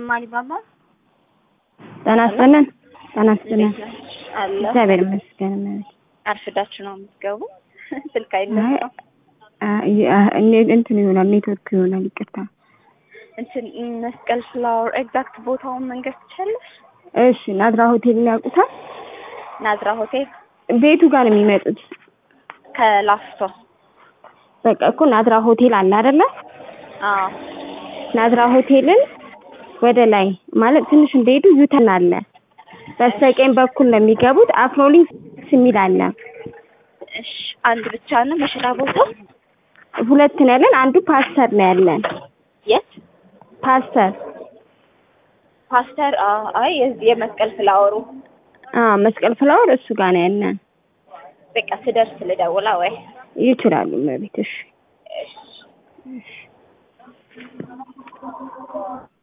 አሊባባ ጤና ይስጥልን። ጤና ይስጥልን። አለ እግዚአብሔር ይመስገን። እመቤቴ። አርፍዳችሁ ነው የምትገቡ? ስልክ አይነሳም። አይ፣ አ- እኔ- እንትን ይሆናል ኔትወርክ ይሆናል። ይቅርታ። እንትን መስቀል ፍላወር ኤግዛክት ቦታውን መንገድ ትችላለሽ? እሺ፣ ናዝራ ሆቴልን ያውቁታል? ናዝራ ሆቴል ቤቱ ጋር ነው የሚመጡት። ከላፍቶ በቃ እኮ ናዝራ ሆቴል አለ አይደለ? አዎ ናዝራ ሆቴልን ወደ ላይ ማለት ትንሽ እንደሄዱ ዩተን አለ። በስተቀኝ በኩል ነው የሚገቡት። አፍሮሊንክስ የሚል አለ። እሺ አንድ ብቻ ነው መሸታ ቦታው ሁለት ነው ያለን። አንዱ ፓስተር ነው ያለን። የት ፓስተር ፓስተር አዎ አይ የዚህ የመስቀል ፍላወሩ አ መስቀል ፍላወር እሱ ጋር ነው ያለን። በቃ ስደርስ ልደውላ ወይ ይችላሉ እመቤት። እሺ እሺ